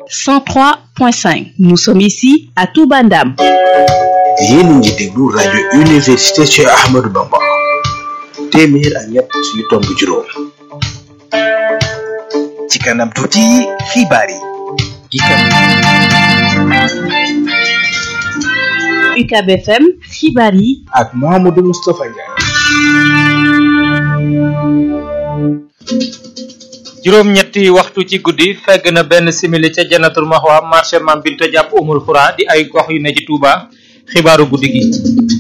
103.5. Nous sommes ici à Toubandam. yéen a ngi déglu rajo université Cheikh Ahmadou Bamba téeméer ak ñett yu tomb juróom ci kanam tuuti xibaar yi ikam UCAB FM xibaar yi ak Mouhamadou Moustapha Ndiaye juróom-ñetti waxtu ci guddi fegg na benn simili ca janatul maxwa marché mam binta jàpp umul xura di ay gox yu ne ci Touba xibaaru guddi gi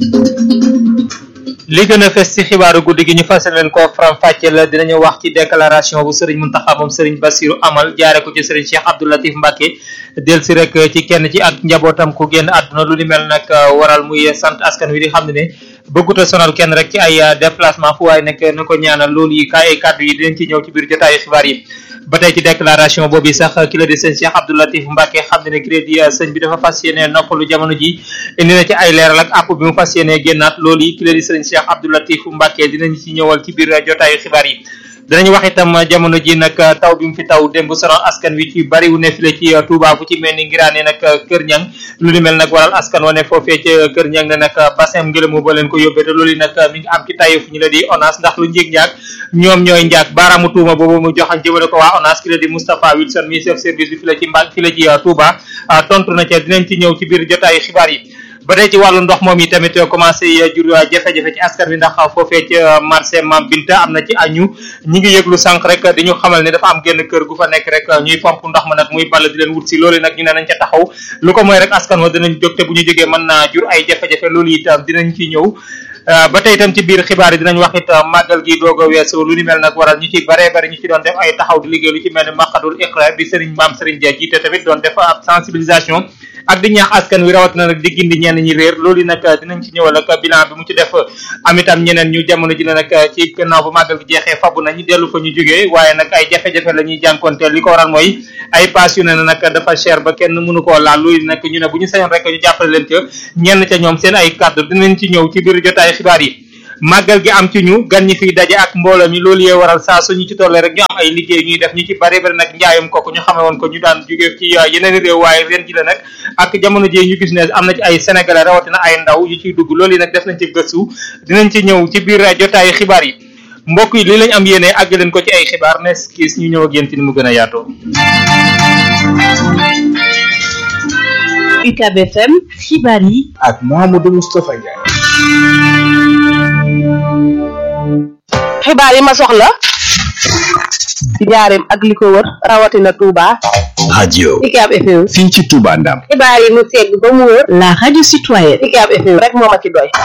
li gën a fes ci xibaaru guddi gi ñu fas leen ko faram fàcce la dinañu wax ci déclaration bu sëriñ Muntaxa moom sëriñ Basiru amal jaare ko ci sëriñ Cheikh Abdou Latif Mbacke del si rek ci kenn ci ak njabootam ku génn àdduna lu ni mel nag waral muy sant askan wi di xam ne ne bëgguta sonal kenn rek ci ay déplacement fu waaye nekk na ko ñaanal loolu yi kaay ay kàddu yi dinañ ci ñëw ci biir jotaayu xibaar yi ba tey ci déclaration boobu sax ki la di sëñ Cheikh Abdou Latif Mbacke xam ne ne ki la di sëñ bi dafa fas yéene noppalu jamono ji indi na ci ay leeral ak àpp bi mu fas yéene génnaat loolu yi ki la di sëñ Cheikh Abdou Latif Mbacke dinañ ci ñëwal ci biir jotaayu xibaar yi danañ wax itam jamono ji nag taw bi mu fi taw démb sonal askan wi ci bari wu ne file ci Touba fu ci mel ni ngiraane nag Kër Ñang lu ni mel nag waral askan wa ne foofee ca Kër Ñang ne nag bassin ngelamu ba leen ko yóbbee te loolu nag mi ngi am ci taye fu ñu la di ONAS ndax lu njéeg njaag ñoom ñooy njaag baaraamu tuuma boobu mu joxañ jëmale ko waa ONAS ki la di Moustapha Wilson mi chef service bi fi la ci mba fi la ci Touba tontu na ca dinañ ci ñëw ci biir jotaayu xibaar yi ba tey ci wàllu ndox moom yi tamit commencé jur jafe-jafe ci askan wi ndax foofee ci marché Mam Binta am na ci añu ñi ngi yëglu sànq rek di ñu xamal ne dafa am genn kër gu fa nekk rek ñuy pomp ndox ma nag muy ball di leen wut si loolu nag ñu ne nañ ca taxaw lu ko mooy rek askan wa dinañ jóg te bu ñu jógee mën naa jur ay jafe-jafe loolu itam dinañ ci ñëw ba tey itam ci biir xibaar yi dinañ wax it màggal gi doog a weesu lu ni mel nag waral ñu ci bare bare ñu ci doon def ay taxaw di liggéey lu ci mel ni maqadul iqra bi sëriñ maam sëriñ Dia jiite tamit doon def ab sensibilisation ak di ñaax askan wi rawatina nag di gindi ñenn ñi réer loolu nag dinañ ci ñëwal ak bilan bi mu ci def am itam ñeneen ñu jamono ji la nag ci gannaaw bu màggal gi jeexee fabu nañu dellu fa ñu jógee waaye nag ay jafe-jafe la ñuy jànkonteel li ko waral mooy ay paas yu ne nag dafa cher ba kenn mënu koo laal loolu nag ñu ne bu ñu sañoon rek ñu jàppale leen ca ñenn ca ñoom seen ay kàddu dinañ ci ñëw ci biir jotaay xibaar yi màggal gi am ci ñu gan ñi fiy daje ak mbooloo mi loolu yee waral saa suñu ci tollee rek ñu am ay liggéey ñuy def ñu ci bari bari nag njaayam kooku ñu xamee woon ko ñu daan jóge ci yeneen réew waaye ren ji la nag ak jamono ji ñu gis ne am na ci ay sénégalais rawatina ay ndaw yu ciy dugg loolu yi nag def nañ ci gëstu dinañ ci ñëw ci biir jotaayu xibaar yi mbokk yi lii lañ am yéene àgg leen ko ci ay xibaar nes kiis ñu ñëw ak yéen ci ni mu gën a yaatoo UCAB FM xibaar yi ak Mouhamadou Moustapha Ndiaye xibaar yi ma soxla ci njaareem ak li ko wër rawatina Touba. radio UCAB FM. fii ci Touba Ndam xibaar yi mu segg ba mu wër. la radio citoyenne UCAB FM rek moo ma ci doy.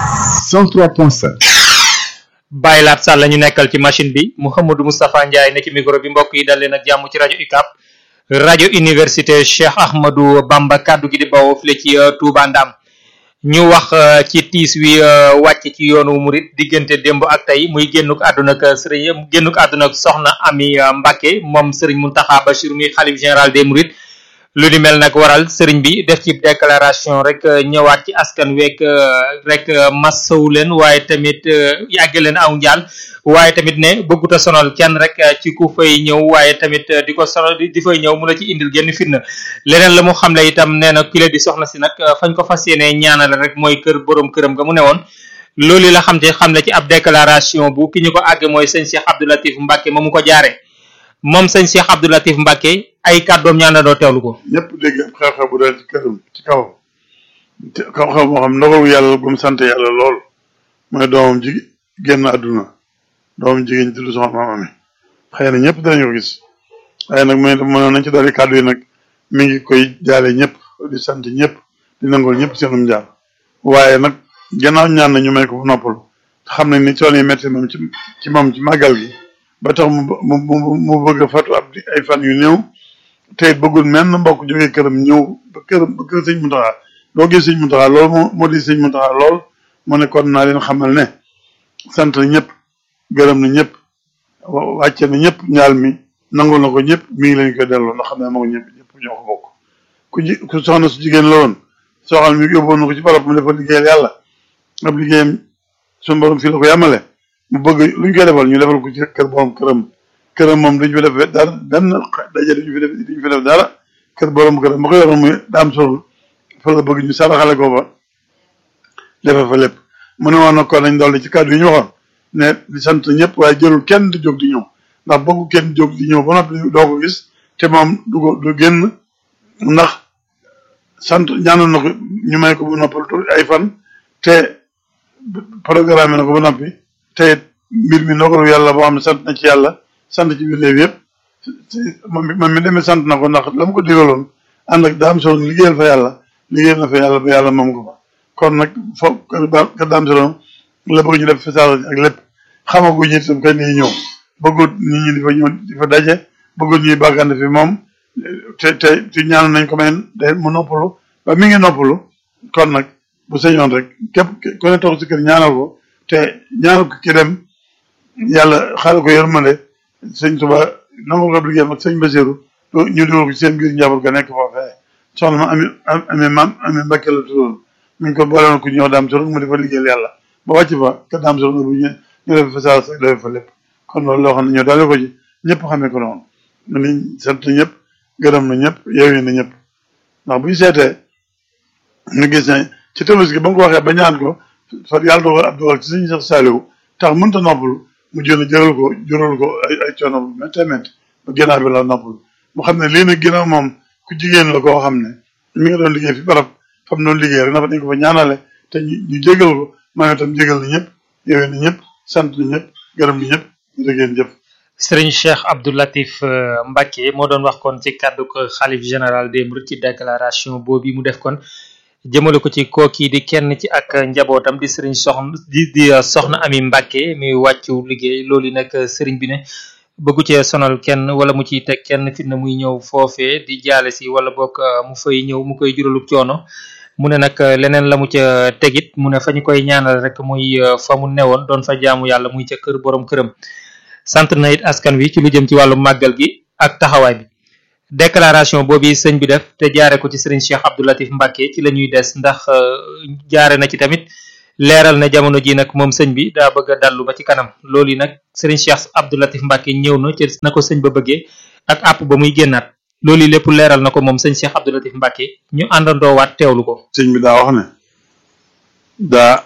103.5 bàyyi laat sàll ñu nekkal ci machine bi Mouhamadou Moustapha Ndiaye ne ci micro bi mbokk yi dal leen ak jàmm ci rajo UCAB rajo université Cheikh Ahmadou Bamba kaddu gi di bawoo file ci Touba Ndam ñu wax ci tiis wi wàcc ci yoonu murit diggante démb ak tey muy génnuk àdduna ak sëriñ génnuk àdduna ak soxna Ami Mbacke moom sëriñ Mountakha Bachir mi xalif général des Mourides lu ni mel nag waral sëriñ bi def ci déclaration rek ñëwaat ci askan week rek massawu leen waaye tamit yàgg leen aw njaal waaye tamit ne bëgguta sonal kenn rek ci ku fay ñëw waaye tamit di ko sonal di fay ñëw mu la ci indil genn fitna leneen la mu xamle itam nee na kile di soxna si nag fañ ko fas yéene ñaanal rek mooy kër borom këram nga mu ne woon loolu la xam te xam ne ci ab déclaration bu ki ñu ko àgge mooy sëñ Cheikh Abdou Latif Mbacke ma mu ko jaare moom sëñ Cheikh Abdou Latif Mbacke ay kàddoom ñaanandoo teewlu ko ñëpp dégg ab xew-xew bu dal ci këram ci kawam te xew-xew moo xam ndogalu yàlla gum sant yàlla lool mooy doomam ji génn àdduna doomam jigéen ñi tudd soxna maam Ami xëy na ñëpp danañu ko gis waaye nag mooy mënoon nañ ci dolli kàddu yi nag mi ngi koy jaale ñëpp di sant ñëpp di nangol ñëpp seenum jaar waaye nag gannaaw ñaan na ñu may ko fu noppalu te xam nañ ni coono yi métti moom ci ci moom ci màggal gi ba tax mu mu mu bëgg a fatu ab ay fan yu néew te it bëggul menn mbokk jógee këram ñëw ba këram ba kër sëñ Muntaxa doo gis sëñ Muntaxa lool moo moo di sëñ Muntaxa lool mu ne kon naa leen xamal ne sant na ñëpp gërëm na ñëpp wàcce na ñëpp ñaal mi nangul na ko ñëpp mi ngi leen koy delloo ndax xam ne moo ko ñëpp ñëpp ñoo ko bokk ku ji ku soxna su jigéen la woon soxal mi yóbboon na ko ci barab mu dafa liggéeyal yàlla ab liggéeyam suñu borom fii la ko yàmmale mu bëgg lu ñu koy defal ñu defal ko ci kër borom këram këram moom duñu fi def dara benn daje duñu fi def duñu fi def dara kër borom kër ma ko yoroon muy daam sol fa la bëgg ñu saraxale ko ba defe fa lépp mu ne woon na ko nañ dolli ci kàddu yi ñu waxoon ne di sant ñëpp waaye jërul kenn di jóg di ñëw ndax bëggu kenn jóg di ñëw ba noppi doo ko gis te moom du ko du génn ndax sant ñaanoon na ko ñu may ko bu noppal ay fan te programme na ko ba noppi te mbir mi ndogalu yàlla boo xam ne sant na ci yàlla sant ci biir yëpp moom moom mi demee sant na ko ndax la mu ko digaloon ànd ak daam solo liggéeyal fa yàlla liggéeyal na fa yàlla ba yàlla moom ko fa kon nag foofu kër daam solo la bëgg ñu def fesal ak lépp xamaguñu itam kañ lay ñëw bëggut nit ñi di fa ñëw di fa daje bëggut ñuy bàggante fi moom te te te ñaan nañ ko may day mu noppalu ba mi ngi noppalu kon nag bu sañoon rek képp ku ne toog si kër ñaanal ko te ñaanal ko ki dem yàlla xaaral ko yërmande sëñ Tuba nangul ko liggéeyam ak sëñ Basiru ñu dugal ko seen biir njaboot ga nekk foofee soxna ma ami ami maam ami Mbàkke la tuddoon mi ngi ko boolewoon ku ñëw daam soro mu di fa liggéeyal yàlla ba wàcc fa ka daam soro bu ñu ñu def fa saa sa def fa lépp kon loolu loo xam ne ñoo daale ko ci ñëpp xamee ko noonu ni sant ñëpp gërëm na ñëpp yeewi na ñëpp ndax bu ñu seetee ñu gis ne ci tabaski ba nga ko waxee ba ñaan ko fa yàlla dogal ab dogal ci suñu sax saaliwu tax mënta noppalu mu jël jëral ko jural ko ay ay coono bu méttee métti ba ginnaaw bi la noppalu mu xam ne lii nag ginnaaw moom ku jigéen la koo xam ne mi nga doon liggéey fi barab fa mu doon liggéey rek na fa dañ ko fa ñaanale te ñu ñu jégal ko maa itam jégal na ñëpp yeewi na ñëpp sant na ñëpp gërëm na ñëpp jërëgeen jëf Serigne Cheikh Abdou Latif Mbacké moo doon wax kon ci kàddu ko xalif général des Mourides ci déclaration boobu mu def kon jëmale ko ci kooki di kenn ci ak njabootam di Serigne soxna di di soxna Ami Mbacké mi wàccu liggéey loolu nag Serigne bi ne bëggu cee sonal kenn wala mu ciy teg kenn fitna muy ñëw foofee di jaale si wala boog mu fay ñëw mu koy juralub coono mu ne nag leneen la mu ca tegit mu ne fa ñu koy ñaanal rek muy fa mu newoon doon fa jaamu yàlla muy ca kër borom këram sant na it askan wi ci lu jëm ci wàllu màggal gi ak taxawaay bi déclaration boobu sëñ bi def te jaare ko ci sëriñ Cheikh Abdou Latif Mbacké ci la ñuy des ndax jaare na ci tamit leeral na jamono ji nag moom sëñ bi daa bëgg a dallu ba ci kanam loolu yi nag sëriñ Cheikh Abdou Latif Mbacké ñëw na ci na ko sëñ ba bëggee ak àpp ba muy génnaat loolu yi lépp leeral na ko moom sëñ Cheikh Abdou Latif Mbacké ñu àndandoo waat teewlu ko sëñ bi daa wax ne daa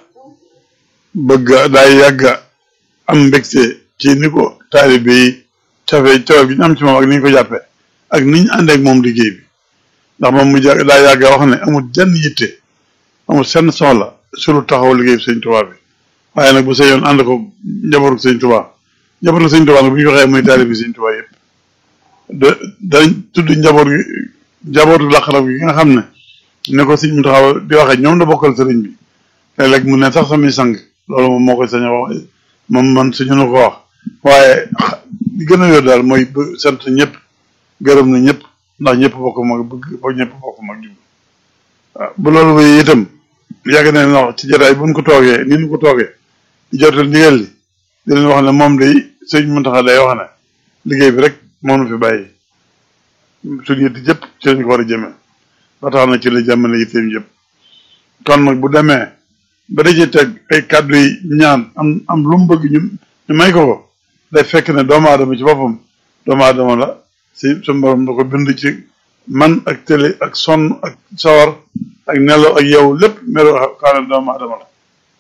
bëgg daa yàgg am mbégte ci ni ko taalibe yi cafee cawal gi ñu am ci moom ak ni ñu ko jàppee ak ni ñu ànd ak moom liggéey bi ndax moom mu daa yàgg wax ne amul jenn yitte amul senn soxla sulu taxaw liggéey bi sëñ Tuubaa bi waaye nag bu sa yoon ànd ko njabootu sëñ Tuubaa njabootu sëñ Tuubaa nag bu ñu waxee muy taalibe bi sëñ Tuubaa yëpp da dañ tudd njaboot gi njabootu laqarab gi nga xam ne ne ko sëñ mu taxaw di waxee ñoom la bokkal sëriñ bi léeg-léeg mu ne sax samay sang loolu moom moo koy sañ a wax moom man suñu na ko wax waaye li gën a yor daal mooy sant ñëpp gërëm na ñëpp ndax ñëpp bokk mag bëgg ba ñëpp bokk mag jub waaw bu loolu wéy itam yàgg na leen wax ci jotaay buñ ko toogee ni ñu ko toogee di jotal ndigal li di leen wax ne moom day sëñ Muntaxa day wax ne liggéey bi rek moo nu fi bàyyi suñu yitte jëpp ci lañ ko war a jëmee ba tax na ci la jàmmale yitteem jëpp kon nag bu demee ba daje teg ay kàddu yi ñaan am am lu mu bëgg ñu ñu may ko ko day fekk ne doomu aadama ci boppam doomu aadama la si suñu borom da ko bind ci man ak télé ak sonn ak sawar ak nelaw ak yow lépp melo xaane doomu aadama la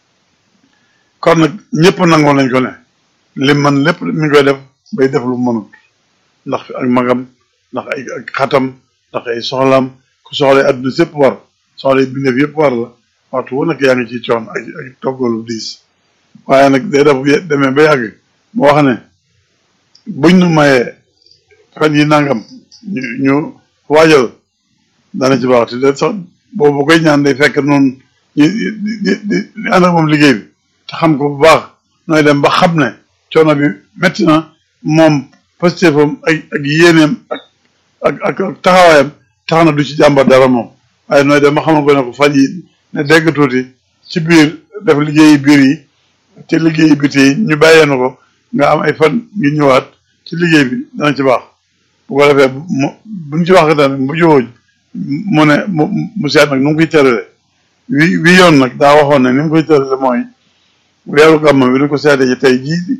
kon nag ñëpp nangoo nañ ko ne li man lépp mi ngi koy def bay def lu mënut ndax ak magam ndax ay ak xatam ndax ay soxlaam ku soxla adduna sépp war soxla bindeef yëpp war la waxtu wu nekk yaa ngi ci coon ak ak toggalu diis waaye nag day def demee ba yàgg mu wax ne buñ nu mayee fan yi nangam ñu ñu waajal dana ci baax te de sax boobu koy ñaan day fekk noonu ñu di di di ànd ak moom liggéey bi te xam ko bu baax nooy dem ba xam ne coono bi métti na moom pastéefam ak ak yéeneem ak ak ak ak taxawaayam tax na du ci jàmbar dara moom waaye nooy dem ba xamal ko ne ko fan yi ne dégg tuuti ci biir def liggéeyi biir yi ci liggéeyi biti yi ñu bàyyee na ko nga am ay fan ngi ñëwaat ci liggéey bi dana ci baax bu ko defee mu buñ ci wax tamit bu jowooñ mu ne mu mu seet nag nu mu koy tërale wi wi yoon nag daa waxoon ne ni mu koy tërale mooy weeru gàmm bi ni ko seetee ci tey jii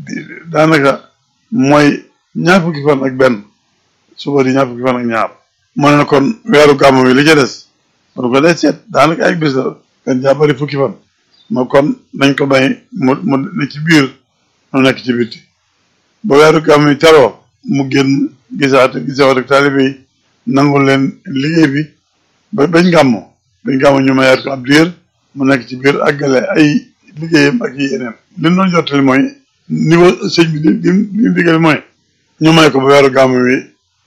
daanaka mooy ñaar fukki fan ak benn suba di ñaar fukki fan ak ñaar mu ne kon weeru gàmmu bi li ca des kon ko day seet daanaka ay bis la kan jaa bari fukki fan ma kon nañ ko bay mu mu ne ci biir mu nekk ci bitti ba weeru gàmmu yi teroo mu génn gisaat gisaat ak taalibe yi nangul leen liggéey bi ba bañ gàmmu bañ gàmmu ñu mayaat ko ab diir mu nekk ci biir àggale ay liggéeyam ak yi yeneen li ñu doon jottali mooy niveau sëñ bi li li li mu digal mooy ñu may ko ba weeru gàmmu wi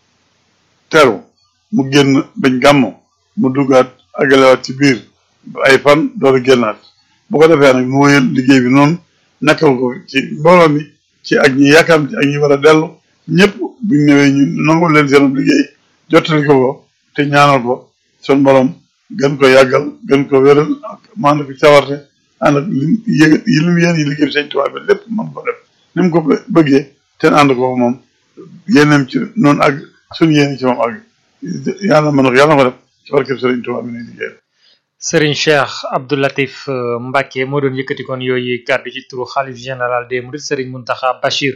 teru mu génn bañ gàmmu mu duggaat àggalewaat ci biir ay fan door a génnaat bu ko defee nag mu wéyal liggéey bi noonu nekkal ko ci mbooloo mi ci ak ñi yaakaar ci ak ñi war a dellu ñëpp buñ ñëwee ñu nangul leen seen liggéey jottali ko ko te ñaanal ko sun borom gën ko yàggal gën ko wéral ak maanaam ko cawarte ànd ak li yëg yi li mu yéen yi liggéey bi sëñ Tuubaa bi lépp mën ko def ni mu ko bëggee te ànd ko moom yéeneem ci noonu ak suñu yéene ci moom ak yàlla mën na ko yàlla na ko def ci barkeb sëriñ Tuubaa bi nuy liggéey Serigne Cheikh Abdou Latif euh, Mbacké moo doon yëkkati kon yooyu kàddu ci turu xalif général des Mourides Serigne Mountakha Bachir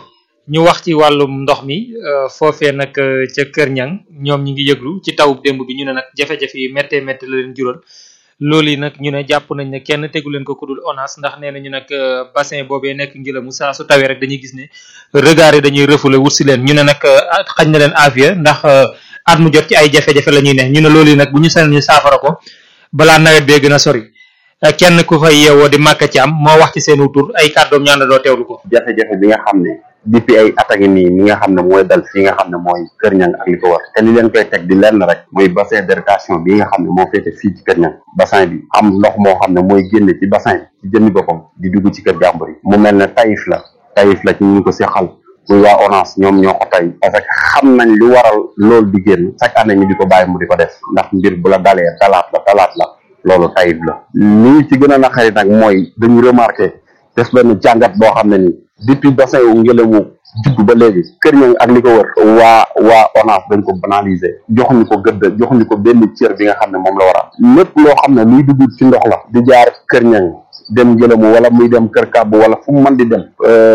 ñu wax ci wàllum ndox mi euh, foofee nag euh, ca Kër Ñang ñoom ñi ngi yëglu ci tawub démb bi ñu ne nag jafe-jafe yi méttee métti la leen jural loolu yi nag ñu ne jàpp nañ ne kenn tegu leen ko ku dul ONAS ndax nee nañu nag bassin boobee nekk ngilamu saa su tawee rek dañuy gis ne regard yi dañuy refoulé wut si leen ñu ne nag xañ na leen avier ndax at mu jot ci ay jafe-jafe la ñuy ne ñu ne loolu yi nag bu ñu sañoon ñu saafara ko balaa nawet bee gën a sori kenn ku fay yeewoo di màkk ci am moo wax ci seen tur ay kàddoom ñaan la doo teewlu ko. jafe-jafe bi nga xam ne depuis ay at a ngi nii mi nga xam ne mooy dal fi nga xam ne mooy Kër Ñang ak li ko war te li leen koy teg di lenn rek mooy bassin d'éducation bi nga xam ne moo féete fii ci Kër Ñang bassin bi am ndox moo xam ne mooy génne ci bassin bi ci jëmmi boppam di dugg ci kër jàmbur yi mu mel ne tayif la tayif la ci ñu ko seqal muy waa ONAS ñoom ñoo ko tay parce que xam nañ li waral loolu di génn chaque année ñu di ko bàyyi mu di ko def ndax mbir bu la dalee dalaat la dalaat la loolu tayib la lii ci gën a naqari nag mooy dañu remarqué def benn jàngat boo xam ne ni depuis bassin wu ngelawu judd ba léegi kër ñang ak li ko wër waa waa ONAS dañ ko banaliser joxuñu ko gëdd joxuñu ko benn cër bi nga xam ne moom la war a am lépp loo xam ne luy dugg ci ndox la di jaar kër ñang dem ngelamu wala muy dem kër kàbb wala fu mu mën di dem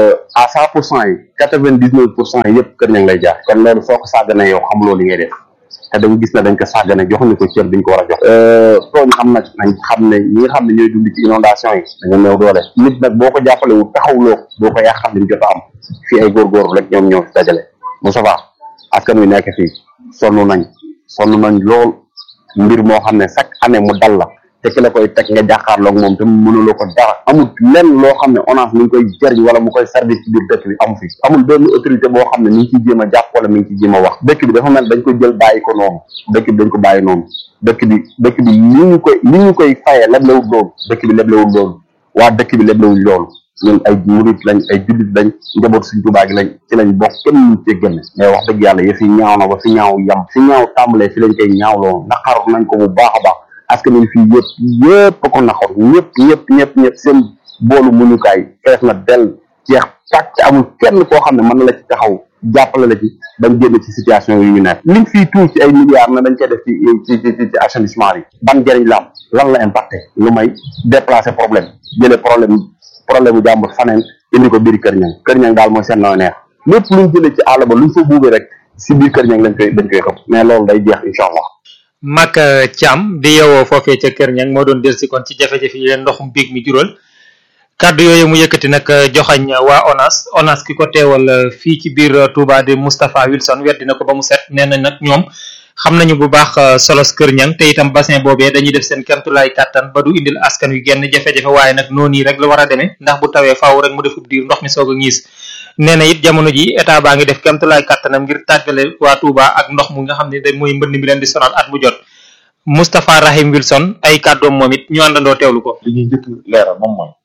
à cent pour cent yi quatre vingt dix neuf pour cent yi yëpp kër ñang lay jaar kon loolu soo ko sàgganee yow xamuloo li ngay def te dañu gis ne dañ ko sàggane joxuñu ko cër biñ ko war a jox tooñ am nag nañ xam ne ñi nga xam ne ñooy dund ci inondation yi dañu néew doole nit nag boo ko jàppale wu taxawloo boo ko yàqal liñ jot a am fii ay góorgóorlu rek ñoom ñoo fi dajale Moustapha askan wi nekk fii sonn nañ sonn nañ lool mbir moo xam ne chaque année mu dal la te ki la koy teg nga jàkkaarloog moom te mënuloo ko dara amul lenn loo xam ne ONAS mi ngi koy jëriñ wala mu koy service ci biir dëkk bi amu fi amul benn autorité boo xam ne mi ngi ciy jéem a jàpp wala mi ngi ciy jéem a wax dëkk bi dafa mel dañ ko jël bàyyi ko noonu dëkk bi dañ ko bàyyi noonu dëkk bi dëkk bi li ñu koy li ñu koy fayee leblewul loolu dëkk bi leblewul loolu waa dëkk bi leblewuñ loolu ñun ay murit lañ ay jullit lañ njaboot suñ tubaa gi lañ ci lañ bokk kenn ñu cee génn mais wax dëgg yàlla yëf yi ñaaw na ba fi ñaaw yam fi ñaaw tàmbalee fi lañ koy ñaawloo naqar nañ ko bu baax a baax askan wi fii yëpp yëpp a ko naxoon ñëpp ñëpp ñëpp ñëpp seen boolu muñukaay fees na del jeex tàkk amul kenn koo xam ne mën na la ci taxaw jàppale la ci bañ génn ci situation yi ñu nekk liñ fii tuur ci ay milliards na dañ koy def ci ci ci ci assainissement yi ban njëriñ la am lan la impacté lu may déplacer problème jëlee problème problème bu jàmbur faneen indi ko biir kër ñang kër ñang daal mooy seen nooy neex lépp luñ jëlee ci àll ba luñ fa buubee rek si biir kër ñang lañ koy lañ koy xëpp mais loolu day jeex incha allah Mak Thiam di yeewoo foofee ca Kër Ñang moo doon delsi kon ci jafe-jafe yi leen ndoxum biig mi jural kàddu yooyu mu yëkkati nag joxañ waa ONAS ONAS ki ko teewal fii ci biir Touba di Moustapha Wilson weddi na ko ba mu set nee na nag ñoom xam nañu bu baax solos Kër Ñang te itam bassin boobee dañuy def seen kemtulaay kàttan ba du indil askan wi genn jafe-jafe waaye nag noonu yi rek la war a demee ndax bu tawee faaw rek mu defub diir ndox mi soog a ngiis nee na it jamono ji état baa ngi def kemtulaay kàttanam ngir tàggale waa Touba ak ndox mu nga xam ne da mooy mbënd mi leen di sonal at mu jot Moustapha Rahim Wilson ay kàddoom moom it ñu àndandoo teewlu ko. li ñuy njëkk leeral moom mooy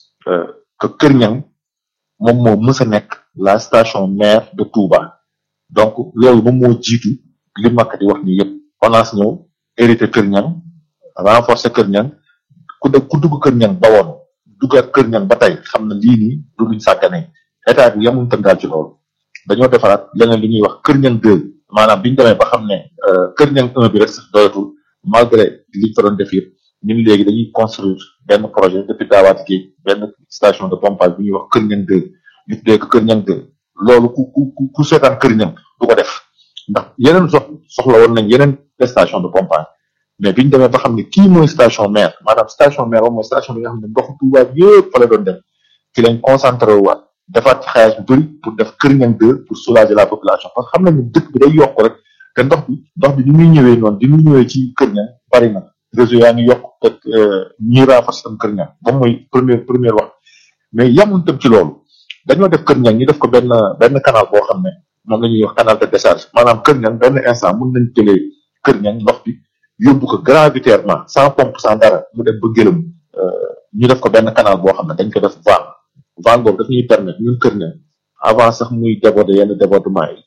que Kër Ñang moom moo mës a nekk la station mère de Touba donc loolu moom moo jiitu li makk di wax ni yëpp ONAS ñëw hérité Kër Ñang renforcer Kër Ñang ku dugg ku dugg Kër Ñang ba woon duggaat Kër Ñang ba tey xam na lii nii du luñ sàggane état bi yamul tëngaal ci loolu dañoo defaraat leneen li ñuy wax Kër Ñang 2 maanaam biñu demee ba xam ne Kër Ñang 1 bi rek sax doyatul malgré liñ fa doon def yëpp ñun léegi dañuy construire benn projet depuis daawaati géej benn station de pompage bi ñuy wax Kër Ñang 2 ñu tuddee ko Kër Ñang 2 loolu ku ku ku seetaan Kër Ñang du ko def ndax yeneen sox soxla woon nañ yeneen station de pompage mais biñ demee ba xam ne kii mooy station mère maanaam station mère moom mooy station bi nga xam ne ndoxu Touba bi yëpp fa la doon dem ci lañ concentré wu waat defaat ci xaalis bu bëri pour def Kër Niang 2 pour soulager la population parce que xam nañu dëkk bi day yokk rek te ndox bi ndox bi ni muy ñëwee noonu di muy ñëwee ci Kër Niang bari na réseau yaa ngi yokk te ñuy renforcer tam Kër Niang moom mooy première première wax mais yamuñ tam ci loolu dañoo def Kër Niang ñu def ko benn benn canal boo xam ne moom la ñuy wax canal de décharge maanaam Kër Niang benn instant mën nañ jëlee Kër Niang ndox bi yóbbu ko gravitairement sans pompe sans dara mu dem ba gëlëm ñu def ko benn canal boo xam ne dañ ko def van van boobu daf ñuy permettre ñun Kër Niang avant sax muy déborder yenn débordement yi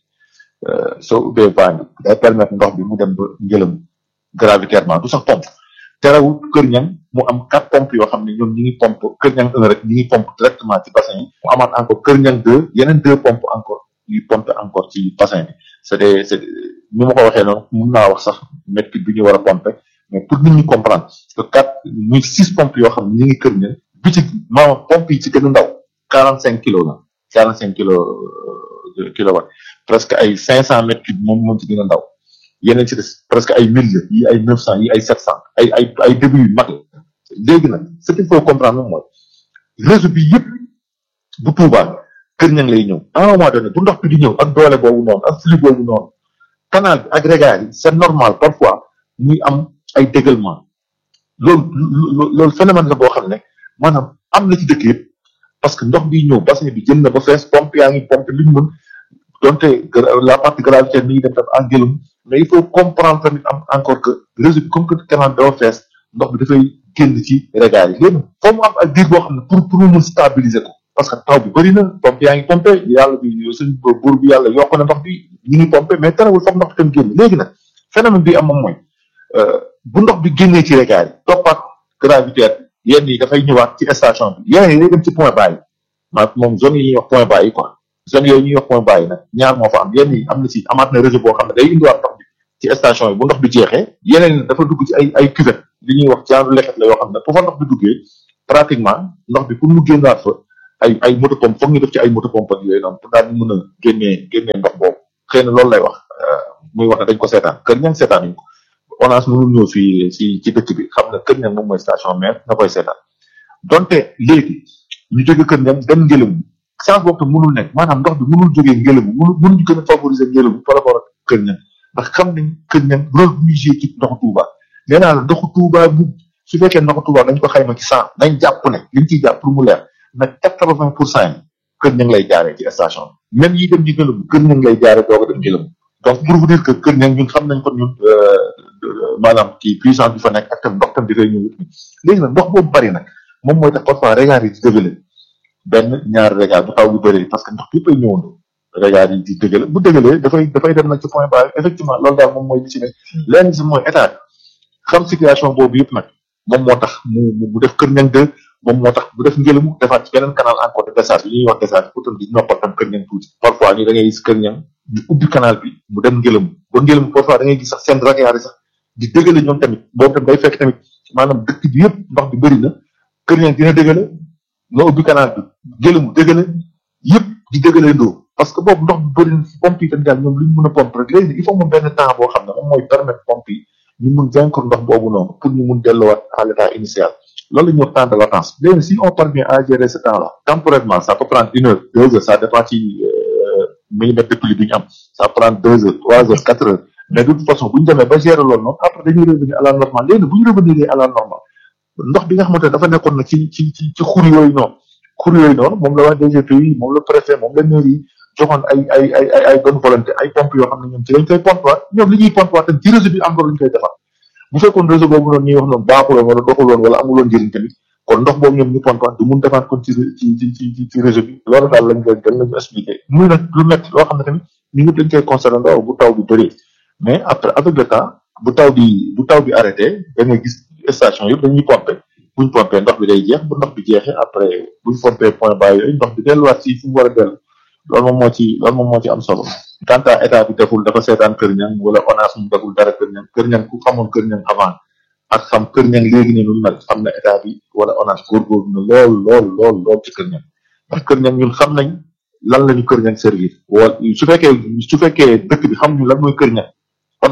soo ubbee van bi day permettre ndox bi mu dem ba ngëlëm gravitairement du sax pompe terewul Kër Niang mu am quatre pompes yoo xam ne ñoom ñi ngi pompe Kër Niang 1 rek ñi ngi pompe directement ci bassin yi mu amaat encore Kër Niang 2 yeneen deux pompes encore ñuy pompe encore ci bassin bi c'est des c'est ni ma ko waxee noonu mun naa wax sax mètre cube bi ñu war a pompe mais pour nit ñi comprendre que quatre muy six pompes yoo xam ne ñi ngi Kër Niang bi ci maanaam pompe yi ci gën a ndaw quarante cinq kilos la quarante cinq kilos kilowatt presque ay cinq cent mètres cube moom moom ci gën a ndaw yeneen ci des presque ay mille yi ay neuf cent yi ay sept cent ay ay ay début yu mag la léegi nag ce qu'il faut comprendre moom mooy réseau bi yëpp bu Touba Kër Niang lay ñëw à un moment donné bu ndox bi di ñëw ak doole boobu noonu ak flux boobu noonu canal bi ak regard yi c'est normal parfois muy am ay déglement loolu loolu phénomène la boo xam ne maanaam am na ci dëkk yëpp parce que ndox bi ñëw bassin bi jëm na ba fees pompe yaa ngi pompe li ñu mën donte la partie gravitaire mi ngi dem tam en gëlum mais il faut comprendre tamit am encore que réseau bi comme que canal bi dafa fees ndox bi dafay génn ci regard yi léegi foo mu am ak diir boo xam ne pour pour mu mën stabiliser ko parce que taw bi bëri na pompe yaa ngi pompe yàlla bi suñ buur bi yàlla yokk na ndox bi ñu ngi pompe mais terewul foog ndox bi tam génn léegi nag phénomène bi am moom mooy bu ndox bi génnee ci regard yi toppaat gravitaire yenn yi dafay ñëwaat ci station bi yeneen yi day dem ci point bas yi maa moom zone yi ñuy wax point bas yi quoi zone yooyu ñuy wax point bas yi nag ñaar moo fa am yenn yi am na si amaat na réseau boo xam ne day indiwaat ndox bi ci station yi bu ndox bi jeexee yeneen yi dafa dugg ci ay ay cuvette li ñuy wax genre leket la yoo xam ne bu fa ndox bi duggee pratiquement ndox bi pour mu génnaat fa ay ay moto pompe foog ñu def ci ay moto pompe ak yooyu noonu pour daal di mën a génnee génnee ndox boobu xëy na loolu lay wax muy wax ne dañ ko seetaan kër ñang seetaan ñu ko ONAS mënul ñëw fii si ci dëkk bi xam ne kër ñang moom mooy station mère na koy seetaan donte léegi ñu jóge kër ñang dem ngelamu chance boobu tam mënul nekk maanaam ndox bi mënul jógee ngelamu mënul mënuñu gën a favoriser ngelamu par rapport ak kër ñang ndax xam nañ kër ñang rôle bu muy joué ci ndoxu Touba nee naa la ndoxu Touba bu su fekkee ndoxu Touba dañ ko xayma ci cent nañ jàpp ne liñ ciy jàpp pour mu leer nag quatre vingt pour cent yi kër ñang lay jaaree ci station bi même yi dem ci ngelamu kër ñang lay jaaree doog a dem ngelamu donc pour vous dire que kër ñang ñun xam nañ ko ñun maanaam ci puissance bi fa nekk ak tam ndox tam di fay ñëw léegi nag ndox boobu bari nag moom mooy tax parfois regard yi di dëgale benn ñaari regard bu taw bi bëri parce que ndox bi fay ñëwandoo regard yi di dëgale bu dëgalee dafay dafay dem nag ci point bas effectivement loolu daal moom mooy li ci ne lenn si mooy état bi xam situation boobu yëpp nag moom moo tax mu mu def kër ñang deux moom moo tax bu def ngelamu defaat ci beneen canal encore de décharge bi ñuy wax décharge pour tam di noppal tam kër ñang tuuti parfois ni da ngay gis kër ñang ñu ubbi canal bi mu dem ngelamu ba ngelamu parfois da ngay gis sax seen regard yi sax di dëgale ñoom tamit boobu tam day fekk tamit maanaam dëkk bi yëpp ndox bi bëri na kër ñang dina dëgale nga ubbi canal bi ngelamu dëgale yëpp di dëgale ndoo parce que boobu ndox bi bëri na pompe yi tamit daal ñoom lu ñu mën a pompe rek léegi il faut mu benn temps boo xam ne moom mooy permettre pompe yi ñu mun vaincre ndox boobu noonu pour ñu mun delluwaat à l'état initial loolu la ñuy wax temps de latence léegi si on parvient à gérer ce temps là temporairement ça peut prendre une heure deux heures ça dépend ci millimètre de pluie bi ñu am ça prend deux heures trois heures quatre heures mais de toute façon bu ñu demee ba gérer loolu noonu après dañuy revenir à la normale léegi bu ñu revenir à la normale ndox bi nga xamante ne dafa nekkoon na ci ci ci ci xur yooyu noonu xur yooyu noonu moom la wax DGPI moom la préfet moom la mairie yi joxoon ay ay ay ay ay bonne volonté ay pompe yoo xam ne ñoom ci lañ koy pompe waat ñoom li ñuy pompe waat tam ci réseau bi am loolu ñu koy defar bu fekkoon réseau boobu noonu ñuy wax noonu baaxuloon wala doxuloon wala amuloon njëriñ tamit kon ndox boobu ñoom ñu pompe waat du mun defaat kon ci ci ci ci ci réseau bi loolu daal lañ koy dañ lañu expliqué muy nag lu métti loo xam ne tamit ñu ñëpp dañ koy constaté ndaw bu taw bi bëree mais après avec le temps bu taw bi bu taw bi arrêté da ngay gis station yëpp dañuy pompe buñ pompé ndox bi day jeex bu ndox bi jeexee après buñ pompé point bas yooyu ndox bi delluwaat ci fu mu war a dellu loolu moom moo ci loolu moom moo ci am solo quant à état bi deful dafa seetaan kër ñang wala ONAS mu deful dara kër ñang kër ñang ku xamoon kër ñang avant ak xam kër ñang léegi ne nu mel xam na état bi wala ONAS góorgóorlu na lool lool lool lool ci kër ñang ndax kër ñang ñun xam nañ lan la ñu kër ñang servir wala su fekkee su fekkee dëkk bi xam ñu lan mooy kër ñang ONAS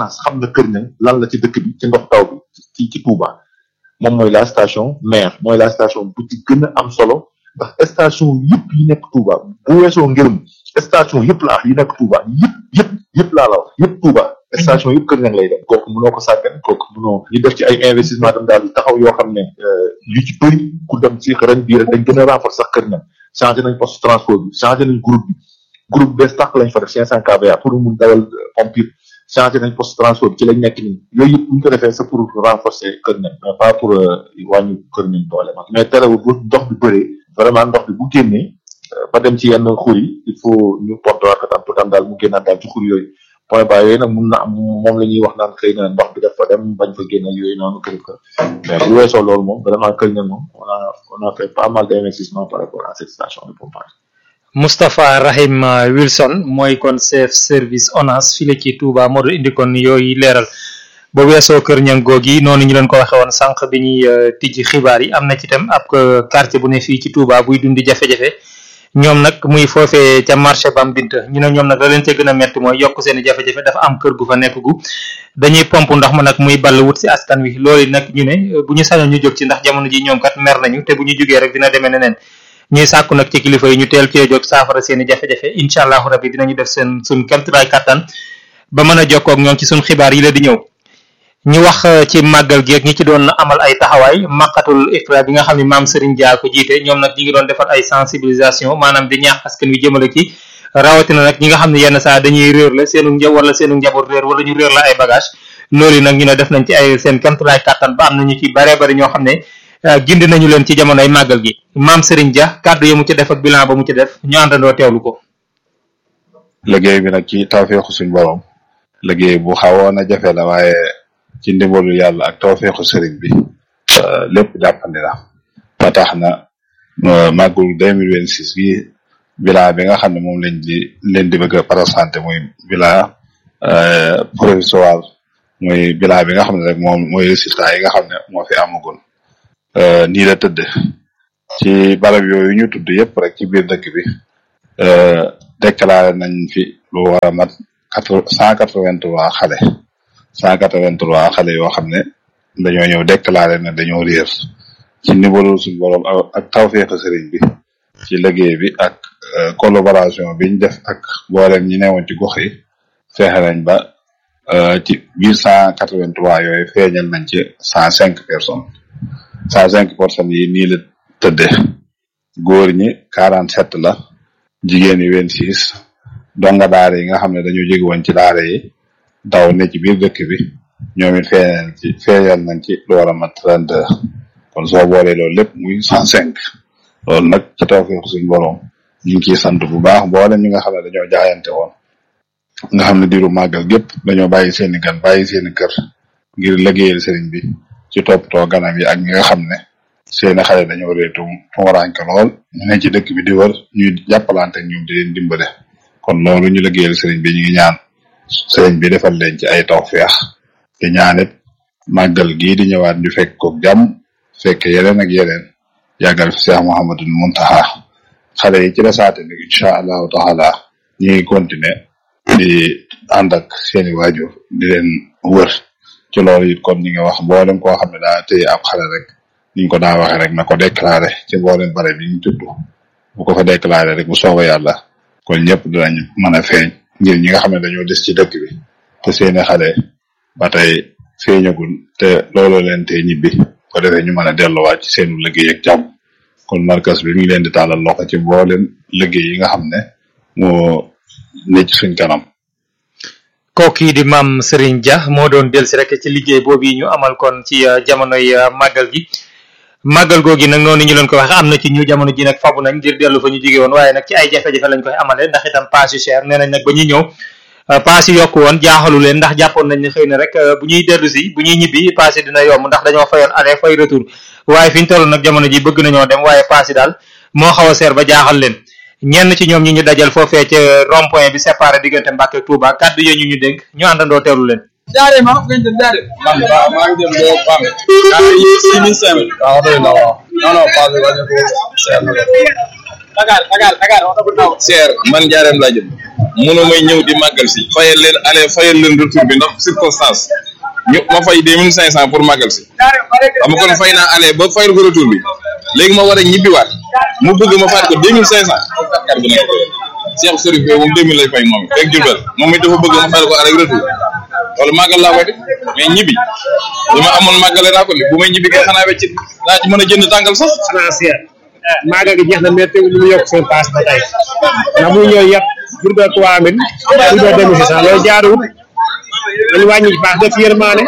ONAS xam na Kër Niang lan la ci dëkk bi ci ndox taw bi ci ci Touba moom mooy la station mère mooy la station bu ci gën a am solo ndax station yëpp yi nekk Touba bu weesoo ngërëm station yëpp laa wax yi nekk Touba yëpp yëpp yëpp laa la wax yëpp Touba station yëpp Kër Niang lay dem kooku mënoo ko sàggan kooku mënoo ñu def ci ay investissement tam daal taxaw yoo xam ne yu ci bëri ku dem ci ren bii rek dañ gën a renforcer sax Kër Niang changé nañ poste transport bi changé nañ groupe bi groupe bees tax lañ fa def 500 kVA pour mun dawal pompe changé nañ poste transport bi ci lañ nekk nii yooyu yëpp bu ñu ko defee c'est pour renforcer Kër Niang mais pas pour wàññi Kër Niang doole mag mais terewul bu ndox bi bëree vraiment ndox bi bu génnee ba dem ci yenn xur yi il faut ñu porter waat ko tam pour tam daal mu génnaat daal ci xur yooyu point bas yooyu nag mun na am moom la ñuy wax naan xëy na ndox bi def fa dem bañ fa génne yooyu noonu kër kër mais bu weesoo loolu moom vraiment Kër Niang moom on a on a fait pas mal d'investissement par rapport à cette station de pompage. Moustapha Rahim Wilson mooy kon chef service ONAS fii la ci Touba moo doon indi kon yooyu leeral ba weesoo Kër Niang googi noonu ñu leen ko waxee woon sànq bi ñuy tijji xibaar yi am na ci tam ab quartier bu ne fii ci Touba buy dundi jafe-jafe ñoom nag muy foofee ca marché Bam Binta ñu ne ñoom nag la leen ca gën a metti mooy yokk seen i jafe-jafe dafa am kër gu fa nekk gu dañuy pompe ndox ma nag muy ball wut si askan wi loolu nag ñu ne bu ñu sañoon ñu jóg ci ndax jamono ji ñoom kat mer nañu te bu ñu jógee rek dina demee neneen ñuy sàkku nag ci kilifa yi ñu teel cee jóg saafara seen i jafe-jafe incha allahu rabbi dinañu def seen suñ kemtulaay kattan ba mën a jokkoo ak ñoom ci suñ xibaar yi la di ñëw ñu wax ci màggal gi ak ñi ci doon amal ay taxawaay maqatul ifra bi nga xam ne maam Serigne Dia ko jiite ñoom nag ñi ngi doon defar ay sensibilisation maanaam di ñaax askan wi jëmale ci rawatina nag ñi nga xam ne yenn saa dañuy réer la seenu nja wala seenu njaboot réer wala ñu réer la ay bagage loolu nag ñu ne def nañ ci ay seen kemtulaay kattan ba am nañu ci bare bari ñoo xam ne gindi nañu leen ci jamonoy màggal gi maam Serigne Dia kàddu ya mu ci def ak bilan ba mu ci def ñu àndandoo teewlu ko. liggéey bi nag ci tawfeexu suñ borom liggéey bu xawoon a jafe la waaye ci ndimbalu yàlla ak tawfeexu sëriñ bi lépp jàppandi na ba tax na màggul deux mille vingt six bi bilan bi nga xam ne moom lañ di leen di bëgg a présenté muy bilan provisoire muy bilan bi nga xam ne rek moom mooy résultat yi nga xam ne moo fi amagul nii la tëdd ci barab yooyu ñu tudd yëpp rek ci biir dëkk bi déclaré nañ fi lu war a mat quatre cent quatre vingt trois xale cent quatre vingt trois xale yoo xam ne dañoo ñëw déclaré ne dañoo réer ci ndimbalu suñu borom ak tawfeex sëriñ bi ci liggéey bi ak collaboration biñ def ak mboolem ñi newoon ci gox yi fexe nañ ba ci biir cent quatre vingt trois yooyu feeñal nañ ci cent cinq personnes cent cinq personnes yi nii la tëdde góor ñi quarante sept la jigéen yi vingt six donga daara yi nga xam ne dañoo jóge woon ci daara yi daw ne ci biir dëkk bi ñoom it feeñal ci feeñal nañ ci lu war a mat trente deux kon soo boolee loolu lépp muy cent cinq loolu nag ci tawfeex suñ borom ñu ngi ciy sant bu baax mboolem ñi nga xam ne dañoo jaayante woon nga xam ne diiru màggal gépp dañoo bàyyi seeni gan bàyyi seeni kër ngir liggéeyal sëriñ bi ci toppatoo ganam yi ak ñi nga xam ne seeni xale dañoo réetu tumuraanke lool ñu ne ci dëkk bi di wër ñuy jàppalante ak ñoom di leen dimbale kon loolu ñu liggéeyal sëriñ bi ñu ngi ñaan sëriñ bi defal leen ci ay tawfeex te ñaanit màggal gii di ñëwaat ñu fekk ko jàmm fekk yeneen ak yeneen yàggal fi Cheikh Mouhamadul Muntaha xale yi ci desaate ni incha allahu taala ñi ngi continuer di ànd ak seeni waajur di leen wër ci loolu it kon ñi ngi wax mboolem koo xam ne daa téye ab xale rek niñ ko daa waxee rek na ko déclaré ci mboolem bare bi ñu tudd bu ko fa déclaré rek bu soobee yàlla kon ñëpp dinañ mën a feeñ ngir ñi nga xam ne dañoo des ci dëkk bi te seeni xale ba tey feeñagul te looloo leen tey ñibbi ko defee ñu mën a delluwaat ci seenu liggéey ak jàmm kon markas bi mi ngi leen di tàllal loxo ci mboolem liggéey yi nga xam ne moo ne ci suñ kanam kooku di maam Serigne Dia moo doon delsi rek ci liggéey boobu ñu amal kon ci jamonoy màggal gi màggal googi nag noonu ñu leen ko waxe am na ci ñu jamono ji nag fabu nañ ngir dellu fa ñu jóge woon waaye nag ci ay jafe-jafe lañ koy amale ndax itam paas yu cher nee nañ nag ba ñuy ñëw paas yi yokku woon jaaxalu leen ndax jàppoon nañ ne xëy na rek bu ñuy dellu si bu ñuy ñibbi paas yi dina yomb ndax dañoo fayoon aller fay retour waaye fi ñu toll nag jamono ji bëgg nañoo dem waaye paas yi daal moo xaw a seer ba jaaxal leen ñenn ci ñoom ñi ñu dajal foofee ca rond point bi séparé diggante Mbàkke ak Touba kàddu yooyu ñu ñu dénk ñu àndandoo teewlu leen jaare ma ngañ dem jaare man waaw maa ngi dem boo pam jaare yi six mille cinq mille waaw doy na waaw non non pas bi wàññi ko seer na Dakar Dakar Dakar wax bu ndaw cher man njaareem laa jëm mënu may ñëw di màggal si fayal leen aller fayal leen retour bi ndax circonstance ñu ma fay deux mille cinq cent pour màggal si xam nga kon fay naa aller ba fayal ko retour bi léegi ma war a ñibbiwaat mu bëgg ma faat ko deux mille cinq cent kar bu nekk Cheikh Serif Gueye moom deux mille lay fay moom fekk Jurbel moom it dafa bëgg ma fayal ko aller retour loolu màggal laa koy def mais ñibbi li ma amoon màggale naa ko li bu may ñibbi kay xanaa wecc laa ci mën a jënd tàngal sax xanaa seer maaga gi jeex na mais teewul ñu yokk seen paas ba tey ndax bu ñëw yëpp Jurbel trois mille Jurbel deux mille six cent loolu jaaruwut dañu wàññi paas def yërmaane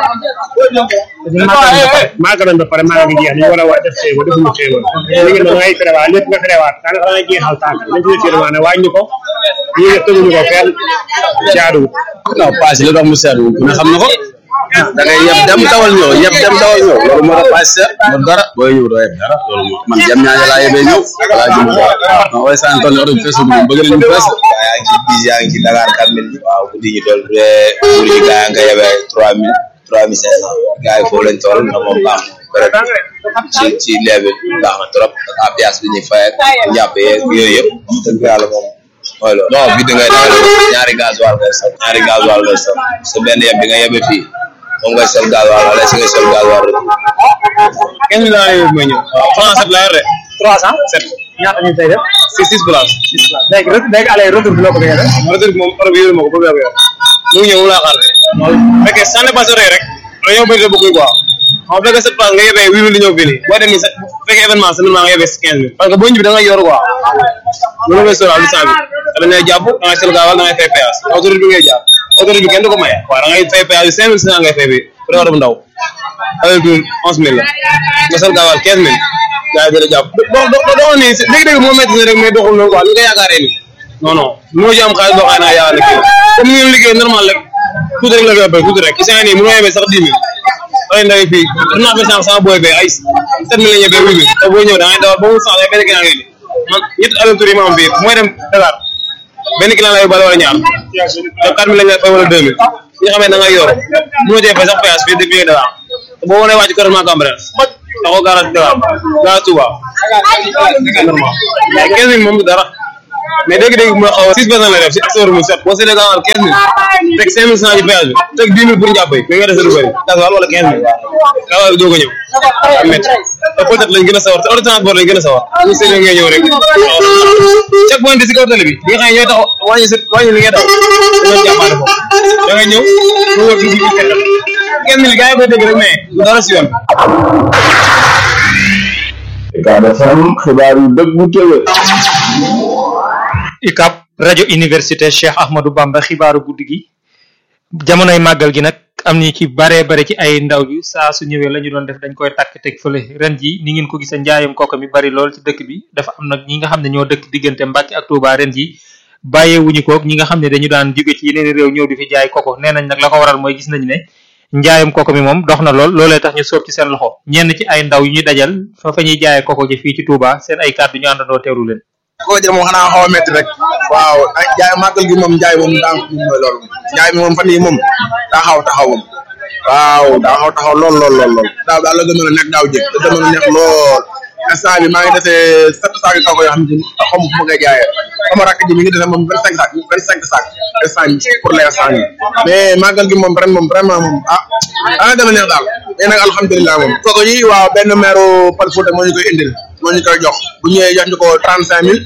maaga nañ ba pare maaga gi jeex ñu war a wa def xéewal defuñu xéewal léegi nag ngay ferewaat lépp nga ferewaat daanaka da ngay jeexal tànk nañ ci def yërmaane wàññi ko ñi def teguñu ko fenn jaaruwut non paas yi la tax mu seer ku ne xam na ko da ngay yeb dem dawal ñëw yeb dem dawal ñëw loolu moo tax paas seer ba dara booy ñëw doo yeb dara loolu moo man jam ñaaja laa yebee ñëw laa jëm ko non way saan toll oto bi feesul moom bëgg nañu fees yaa ngi ci bis yaa ngi ci Dakar quatre mille waaw guddi ñu toll bu dee pour yi gaa nga yebee trois mille trois mille cinq cent gaa yi foofu lañ toll na moom baax na peut ci ci leebe baax na trop ak apias bi ñuy fay ak njàpp yeeg yooyu yëpp wax dëgg yàlla moom mooy loolu non bi da ngay dawal ñaari gasoil ngay sol ñaari gasoil ngay sol sa benn yeb bi nga yebe fii moom ngay sol gasoil wala si ngay sol gasoil rek quinze mille laa yóbbu may ñëw waaw trois cent laa yor de trois cent sept ñaata ñu tey def six six place léegi rek léegi allez retour bi loo ko bëggee def retour bi moom oto bi yoruma ko ba yor mu ngi ñëw mu laa xaar de fekkee ça n'est pas vrai rek dañoo bëri de beaucoup quoi xam nga fekkee sept place nga yebee huit mille di ñëw fii nii boo demee sa bu fekkee événement seulement nga yebee quinze mille parce que boo ñibbi da ngay yor quoi loolu ngay sóoraal lu cent mille te dañ lay jàpp da ngay sel gaawal da ngay fay péage autorité bi ngay jaar autorité bi kenn du ko maye waaw da ngay fay péage bi cinq mille cinq cent ngay fay bi bu dee oto bu ndaw avec tout onze mille la nga sel gaawal quinze mille gaa yi dina jàpp doo doo doo nii dégg-dégg moo métti ne rek mais doxul noonu quoi ni nga yaakaaree ni non non mënoo ci am xaalis boo xam ne yaa liggéey comme ni ngeen liggéey normal rek tuuti rek la koy bay tuuti rek isaan nii mënoo yebee sax dix mille ay ndaw fii dinaa fi sànq sama booy bee ay sept mille la ñebee huit mille te boo ñëw da ngay dawal ba mu sànq ay benn client ngay di man ñetti aller tour yi ma am fii mooy dem Dakar benn client la yóbbaale wala ñaar te quatre mille lañ lay fay wala deux mille ñi xamee da ngay yor mënoo cee fay sax péage fii depuis Dakar te boo wanee wàcc correctement Cambérène taxaw garage Dakar garage Touba normal mais quinze mille moom du dara mais dégg-dégg mu xaw a six personnes lay def si acteur mu set boo seetlee gaawal quinze mille teg cinq mille cent ci péage bi teg dix mille pour njàpp yi mais nga dese lu bëri gasoil wala quinze mille gaawal bi doog a ñëw am métti te peut-être lañ gën a sawar te auto transport lañ gën a sawar ñu seetlee ngay ñëw rek chaque point de si kaw tali bi bi nga xam ne ñooy tax wàññi sa wàññi li ngay daw dañoo jàppaale ko da ngay ñëw mu wër dugg ci quinze mille gars yi koy dégg rek mais du dara si yoon Ucab FM xibaar yu dëggu tëwë UCAB rajo université Cheikh Ahmadou Bamba xibaaru guddi gi jamonoy màggal gi nag am ni ci baree bare ci ay ndaw bi saa su ñëwee la ñu doon def dañ koy takk teg fële ren ji ni ngeen ko gisee njaayam kooku mi bari lool ci dëkk bi dafa am nag ñi nga xam ne ñoo dëkk diggante Mbàkke ak Touba ren ji bàyyeewuñu kook ñi nga xam ne dañu daan jóge ci yeneen réew ñëw di fi jaay koko nee nañ nag la ko waral mooy gis nañu ne njaayam koko mi moom dox na lool loolee tax ñu sóob ci seen loxo ñenn ci ay ndaw yu ñu dajal fa fa ñuy jaayee koko ji fii ci Touba seen ay kàddu ñu àndandoo teewlu leen koo jël moom xanaa xaw a métti rek waaw ay jaay màggal gi moom njaay moom daa moom mooy loolu njaay mi moom fan yii moom daa xaw taxaw moom waaw daa xaw taxaw lool lool lool lool daaw daal la gënoon a nekk daaw jëg te gënoon a nekk lool instant bi maa ngi defee sept sacs yu kaw yoo xam ne xaw ma fu ma koy jaayee sama rakk ji mi ngi defee moom vingt cinq sacs vingt cinq sacs instant bi pour l'instant yi mais màggal gi moom ren moom vraiment moom ah ah gën a neex daal mais nag alhamdulilah moom kooku yi waaw benn maire Pal Fouta moo ñu koy indil moo ñu koy jox bu ñëwee jox ñu ko trente cinq mille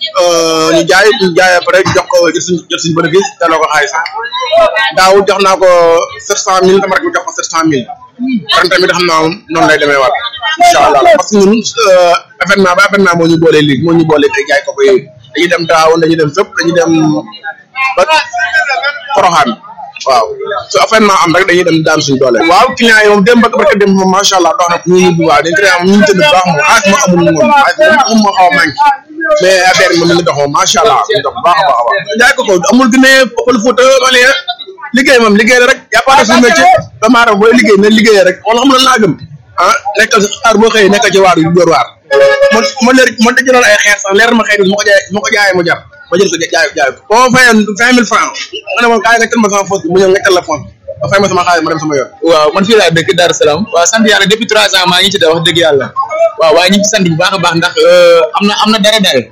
ñu jaay ñu jaay après jox ko jot suñ jot suñ bénéfice delloo ko xaalisam daaw jox naa ko sept cent mille sama rek bi jox ko sept cent mille ren tamit xam naa moom noonu lay demee waat incha allah parce que ñun événement ba événement moo ñu boolee léegi moo ñu boolee ay jaay koko yooyu dañuy dem daaw dañuy dem fépp dañuy dem ba Poroxaan waaw su événement am rek dañuy dem daan suñu doole waaw client yi moom dem ba barka dem moom macha allah dox na ñu ñu bu baax dañ créé am ñu ñu tëdd bu baax moom xaalis ma amul moom xaalis moom moo xaw a manqué mais affaire bi moom mi ngi dox moom macha allah mi ngi dox bu baax a baax a baax jaay ko ko amul Guinée Pël Fuuta Malien liggéey moom liggéey la rek y a pas de suñu métier doomu aadama booy liggéey na liggéey rek wala xam la laa gëm ah nekkal xaar boo xëyee nekkal ci waar yu dóor waar man man leer man da jëloon ay xeer sax leer ma xëy ma ko jaay ma ko jaayee mu jar ma jël ko jaay jaay ko boo fayoon vingt mille francs nga ne moom kaay nga tël ma sama fos bi mu ñëw nga tël la fos ba fay ma sama xaalis ma dem sama yoon waaw man fii laa dëkk Dar Salaam waaw sant yàlla depuis trois ans maa ngi ci da wax dëgg yàlla waaw waaye ñu ngi ci sant bu baax a baax ndax am na am na dara dara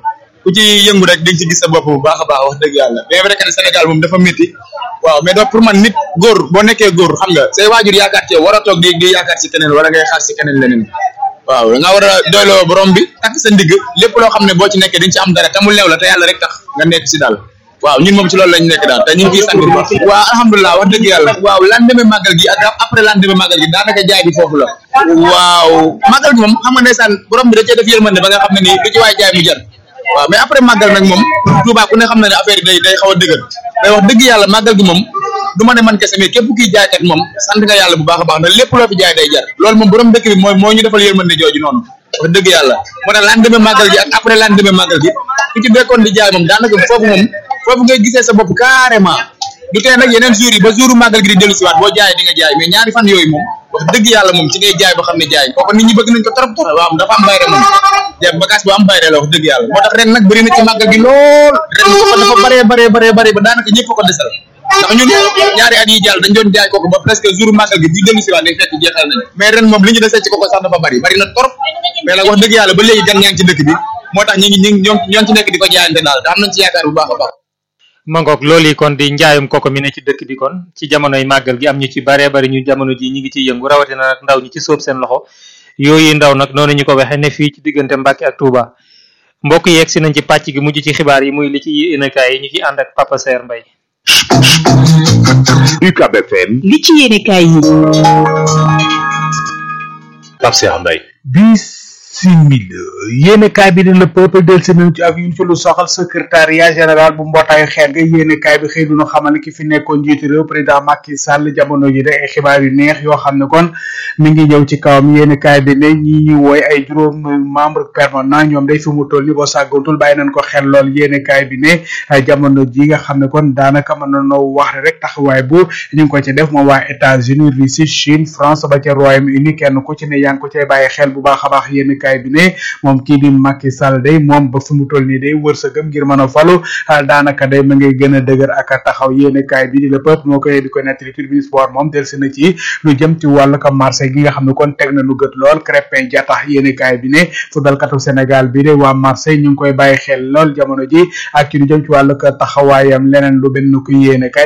ku ci yëngu rek di nga ci gis sa bopp bu baax a baax wax dëgg yàlla bien vrai que ne Sénégal moom dafa métti waaw mais donc pour man nit góor boo nekkee góor xam nga say waajur yaakaar ci yow war a toog di di yaakaar ci keneen wala ngay xaar ci keneen leneen waaw da nga war a doyloo borom bi takk sa ndigg lépp loo xam ne boo ci nekkee di nga ci am dara te mu leew la te yàlla rek tax nga nekk si daal waaw ñun moom ci loolu lañ nekk daal te ñu ngi ciy sant bu baax waaw alhamdulilah wax dëgg yàlla waaw lendemain màggal gi ak après lendemain màggal gi daanaka jaay bi foofu la waaw màggal gi moom xam nga ndeysaan borom bi da cee def yërmande ba nga xam ne nii du ci waay jaay mu jar waaw mais après màggal nag moom Touba ku ne xam na ne affaire yi day day xaw a dëgër mais wax dëgg yàlla màggal gi moom du ma ne man kese mais képp kiy jaaykat moom sant nga yàlla bu baax a baax ndax lépp loo fi jaay day jar loolu moom borom dëkk bi mooy moo ñu defal yërmande jooju noonu wax dëgg yàlla moo tax lendemain màggal gi ak après lendemain màggal gi ku ci bekkoon di jaay moom daanaka foofu moom foofu ngay gisee sa bopp carrément du tee nag yeneen jours yi ba jouru màggal gi di dellu siwaat boo jaayee di nga jaay mais ñaari fan yooyu moom wax dëgg yàlla moom ci ngay jaay ba xam ne jaay kooku nit ñi bëgg nañ ko trop trop waaw dafa am bayre moom jaay bagage bu am bayre la wax dëgg yàlla moo tax ren nag bëri na ci màggal gi lool ren dafa dafa bëree bëree bëree bëri ba daanaka ñëpp ko desal ndax ñun ñaari at yi jàll dañ doon jaay kooku ba presque jour màggal gi bu dellu siwaat day fekk jeexal nañ mais ren moom li ñu desee ci kooku sax dafa bëri bëri na trop mais nag wax dëgg yàlla ba léegi gan ñaa ngi ci dëkk bi moo tax ñi ngi ñi ngi ñoo ñoo ngi ci nekk di ko jaayante daal te am nañ ci yaakaar bu baax a baax mangoog loolu yi kon di njaayum koko mi ne ci dëkk bi kon ci jamonoy màggal gi am ñu ci baree bari ñu jamono ji ñi ngi ciy yëngu rawatina nag ndaw ñi ci sóob seen loxo yooyu ndaw nag noonu ñu ko waxee ne fii ci diggante Mbàkke ak Touba mbokk yeeg si nañ ci pàcc gi mujj ci xibaar yi muy li ci yéenekaay yi ñu ci ànd ak Papa Saer Mbaye UCAB FM li ci yéenekaay yi Pape Saer Mbaye bisimila yéenekaay bi di le peuple del si nañ ci ak ñun fi lu soxal secrétariat général bu mbootaayu xeet ga yéenekaay bi xëy dunu xamal ne ki fi nekkoon njiitu réew président Macky Sall jamono ji de ay xibaar yu neex yoo xam ne kon mi ngi ñëw ci kawam yéenekaay bi ne ñi ñu wooy ay juróom membre permanent ñoom day fi mu toll ni boo sàggantul bàyyi nañ ko xel lool yéenekaay bi ne jamono ji nga xam ne kon daanaka mën na noo wax rek taxawaay bu ñu ngi ko ci def moom waa États-Unis Russie Chine France ba ca Royaume-Uni kenn ku ci ne yaa ngi ko cay bàyyi xel bu baax a baax yéenekaay bi ne moom kii di Macky Sall day moom ba fi mu toll nii day wërsëgam ngir mën a falu daanaka day ma ngay gën a dëgër ak a taxaw yéenekaay bi di le peuple moo koy di ko nettali tribune sport moom delsi na ci lu jëm ci wàllu ko Marseille gi nga xam ne kon teg na lu gët lool Crépin Diatta yéenekaay bi ne footballkatu Sénégal bi de waa Marseille ñu ngi koy bàyyi xel lool jamono ji ak ci lu jëm ci wàllu ko taxawaayam leneen lu benn ko yéenekaay